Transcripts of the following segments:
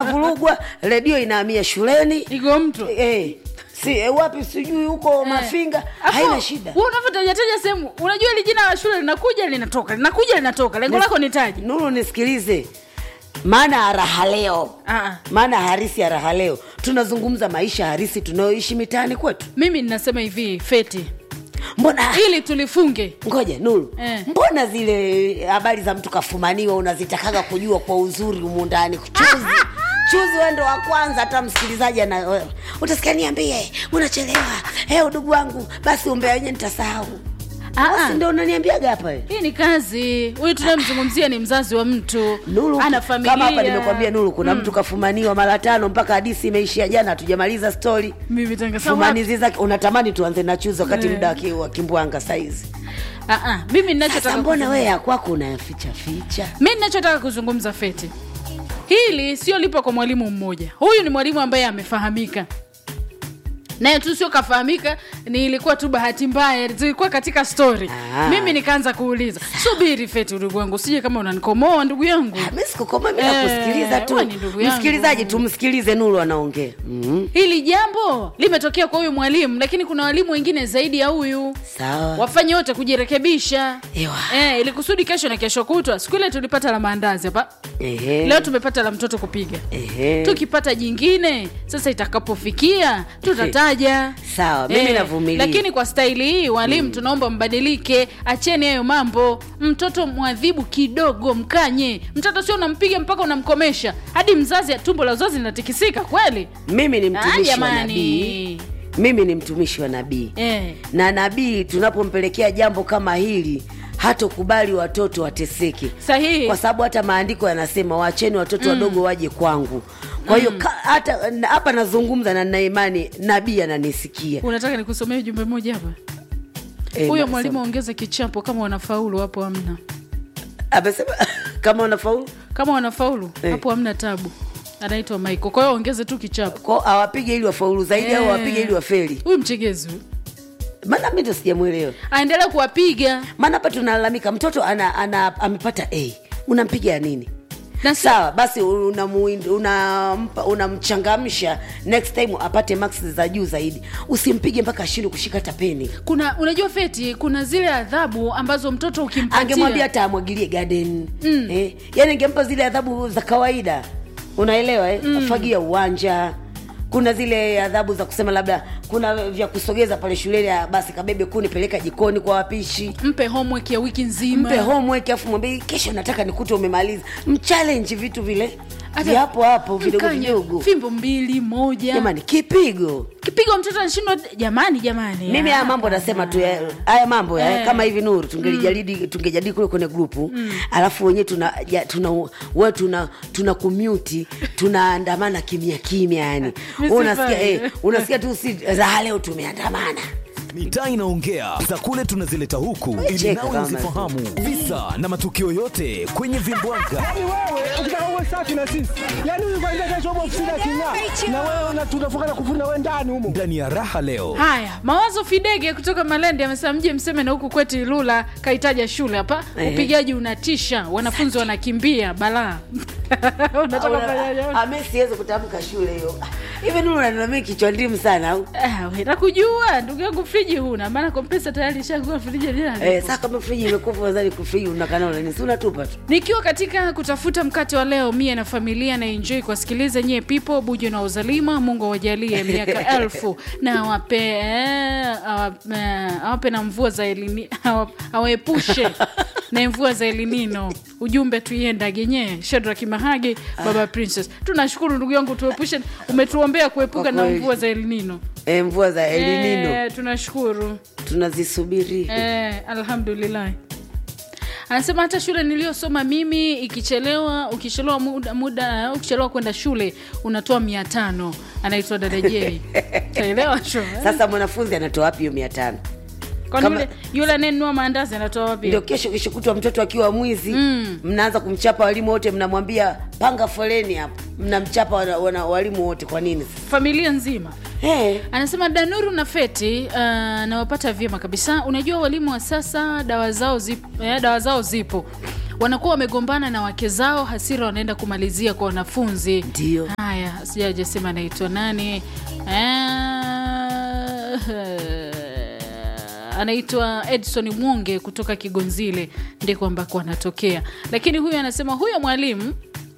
inavurugwa redio inahamia shuleni iko mtu eh, si eh, wapi sijui huko mafinga Afu, haina shida wewe unavyotajataja sehemu unajua ili jina la shule linakuja linatoka linakuja linatoka lengo lako ni taji nuru nisikilize maana ya raha leo Ah. maana harisi ya raha leo tunazungumza maisha harisi tunayoishi mitaani kwetu mimi ninasema hivi feti mbona ili tulifunge ngoja nuru Eh. mbona zile habari za mtu kafumaniwa unazitakaga kujua kwa uzuri humu ndani chuzi chuzi wendo wa kwanza hata msikilizaji ana utasikia niambie unachelewa hey, udugu wangu basi umbea wenye nitasahau Ah, basi ah. ndo unaniambiaga hapa we. hii ni kazi huyu tunayemzungumzia ni mzazi wa mtu Nuru, ana familia kama hapa nimekwambia Nuru, kuna mtu kafumaniwa mara tano mpaka hadisi imeishia jana, hatujamaliza stori. mimi tanga sawa. Fumanizi zake unatamani tuanze na chuzi wakati Eh. muda wa ki- wa kimbwanga saizi. Ah, ah, mimi ninachotaka Sasa mbona kuzungumza- wewe ya kwako unayaficha ficha? mi ninachotaka kuzungumza feti hili sio lipo kwa mwalimu mmoja huyu ni mwalimu ambaye amefahamika naye tu sio kafahamika ni ilikuwa tu bahati mbaya zilikuwa katika story Ah. mimi nikaanza kuuliza subiri feti ndugu yangu sije kama unanikomoa ndugu yangu Mimi sikukoma, mimi Eh, nakusikiliza tu. wewe ni ndugu yangu. Msikilizaji, tumsikilize Nuru anaongea. Mhm. hili jambo limetokea kwa huyu mwalimu lakini kuna walimu wengine zaidi ya huyu Sawa. wafanye wote kujirekebisha Ewa. eh, ili kusudi kesho na kesho kutwa siku ile tulipata la maandazi hapa Ehe. leo tumepata la mtoto kupiga Ehe. tukipata jingine sasa itakapofikia tutataja Sawa, mimi navumilia. lakini kwa staili hii walimu tunaomba mbadilike acheni hayo mambo mtoto mwadhibu kidogo mkanye mtoto sio unampiga mpaka unamkomesha hadi mzazi tumbo la uzazi linatikisika kweli Mimi ni Ah, mtumishi wa jamani. nabii. Mimi ni mtumishi wa nabii. eh. Na nabii tunapompelekea jambo kama hili hatokubali watoto wateseke. sahihi kwa sababu hata maandiko yanasema waacheni watoto wadogo waje kwangu kwa hiyo ka- hata na- hapa nazungumza na nina imani nabii ananisikia unataka nikusomee jumbe moja hapa Eh, huyo na- mwalimu aongeze kichapo kama wanafaulu hapo hamna amesema kama unafaulu kama wanafaulu Eh. hapo hamna tabu anaitwa Michael kwa hiyo ongeze tu kichapo ko awapige ili wafaulu zaidi au Eh. awapige ili wafeli huyu mchegezi huyu maana mi ndo sijamwelewa aendelee kuwapiga maana hapa tunalalamika mtoto ana, ana amepata a unampiga ya nini na si- sawa basi unamchangamsha una, unampa- unamchangamsha next time apate max za juu zaidi usimpige mpaka ashindwe kushika hata peni kuna unajua feti kuna zile adhabu ambazo mtoto angemwambia ukimpatia hata amwagilie garden mm. eh, yani angempa zile adhabu za kawaida unaelewa eh? mm. fagia uwanja kuna zile adhabu za kusema labda kuna vya kusogeza pale shuleni ah, basi kabebe kuni peleka jikoni kwa wapishi mpe homework ya wiki nzima mpe homework afu mwambie kesho nataka nikute umemaliza mchallenge vitu vile Hata vya hapo hapo vidogo mkanye vidogo fimbo mbili moja jamani kipigo kipigo mtoto anashindwa jamani jamani mimi haya ah. mambo nasema tu ya- haya mambo ya, Eh. kama hivi nuru tungelijadili tungejadili kule kwenye grupu alafu wenyewe tuna ja, tuna we tuna tuna kumyuti tunaandamana kimya kimya yani Mimi unasikia sifai. eh, unasikia tu si raha leo tumeandamana mitaa inaongea za kule tunazileta huku ili Cheka nawe kama uzifahamu visa na matukio yote kwenye vimbwaga Yaani wewe ukitaka uwe safi na sisi, yaani huyu kwanza kesho upo ofisini aking'aa, na wewe una- tunafunga na kufuna wewe ndani humo. ndani ya raha leo haya mawazo fidege kutoka malende amesema mje mseme na huku kwetu ilula kaitaja shule hapa Ehe. upigaji unatisha wanafunzi wanakimbia balaa unataka kufanyaje? ami siwezi kutamka shule hiyo hivi nuru nanami kichwa ndimu sana au Ah, we, nakujua ndugu yangu friji huna maana kompesa tayari ishakuwa friji yenyewe Eh, saa kama friji imekufa wazali kufriji unakana unani si unatupa tu nikiwa katika kutafuta mkate wa leo mie na familia na enjoy kuwasikiliza nyie pipo bujo na uzalima mungu awajalie miaka elfu na awape eh, awape, eh, awape na mvua za elini awa- awaepushe na mvua za elinino ujumbe tuiendage nyee shadraki mahage baba princess tunashukuru ndugu yangu tuepushe umetuombea kuepuka Kwa na kweli. mvua za elinino eh, mvua za elinino eh, tunashukuru tunazisubiri Eh, alhamdulillah anasema hata shule niliyosoma mimi ikichelewa ukichelewa muda, muda ukichelewa kwenda shule unatoa mia tano anaitwa dadajei taelewa sho eh? sasa mwanafunzi anatoa wapi hiyo mia tano kwani kama- yule, yule anayenunua maandazi anatoa wapi ndio kesho kesho kutwa mtoto akiwa mwizi mm. mnaanza kumchapa walimu wote mnamwambia panga foleni hapo mnamchapa wana, wana, walimu wote kwa nini familia nzima hey. anasema danuru na feti uh, nawapata vyema kabisa unajua walimu wa sasa dawa zao zipo, eh, dawa zao zipo wanakuwa wamegombana na wake zao hasira wanaenda kumalizia kwa wanafunzi Ndio. haya sijajasema anaitwa nani Ah, anaitwa edson mwonge kutoka kigonzile ndiko ambako anatokea lakini huyu anasema huyo mwalimu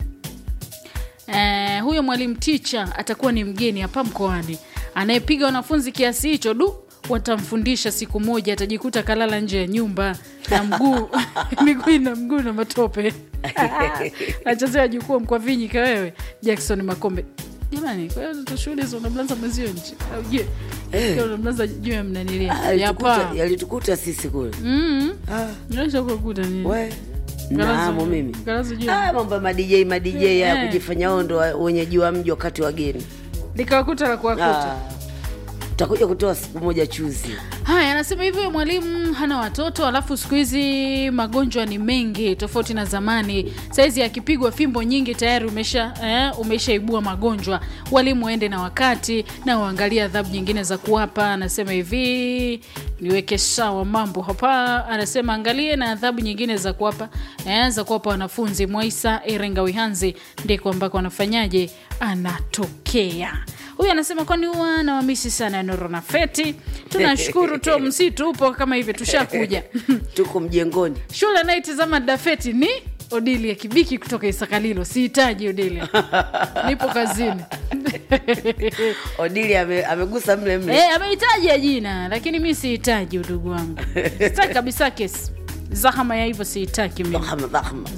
Eh, huyo mwalimu ticha atakuwa ni mgeni hapa mkoani anayepiga wanafunzi kiasi hicho du watamfundisha siku moja atajikuta kalala nje ya nyumba na mguu miguu na mguu na matope nachezea jukuu mkwavinyika wewe jackson makombe jamani kwa hiyo shughuli hizo unamlaza mwezio nje au je Eh. unamlaza juu ya mnanilia Ah, yalitukuta- yapa yalitukuta sisi kule Mm. Ah, Unaweza kukuta nini? we Ngalazo- naamo mimi ngalazo juu ya- Ah, mambo ya madj madj ya Eh. kujifanya wao ndo wa- wenyeji wa mji wakati wageni likawakuta la kuwakuta Ah, tutakuja kutoa siku moja chuzi haya anasema hivyo huyo mwalimu hana watoto alafu siku hizi magonjwa ni mengi tofauti na zamani saizi akipigwa fimbo nyingi tayari umesha eh, umeshaibua magonjwa walimu waende na wakati na waangalie adhabu nyingine za kuwapa anasema hivi niweke sawa mambo hapa anasema angalie na adhabu nyingine za kuwapa eh, za kuwapa wanafunzi mwaisa irenga wihanzi ndiko ambako anafanyaje anatokea huyu anasema kwani huwa nawamisi sana noro na feti tunashukuru to msitu upo kama hivi tushakuja tuko mjengoni shule anayetizama dafeti ni odilia kibiki kutoka isakalilo sihitaji odilia nipo kazini odili ame, amegusa mle mle Eh, amehitaji jina lakini mi sihitaji udugu wangu sitaki kabisa kesi zahama ya hivyo sihitaki mimi Dhahama, dhahama.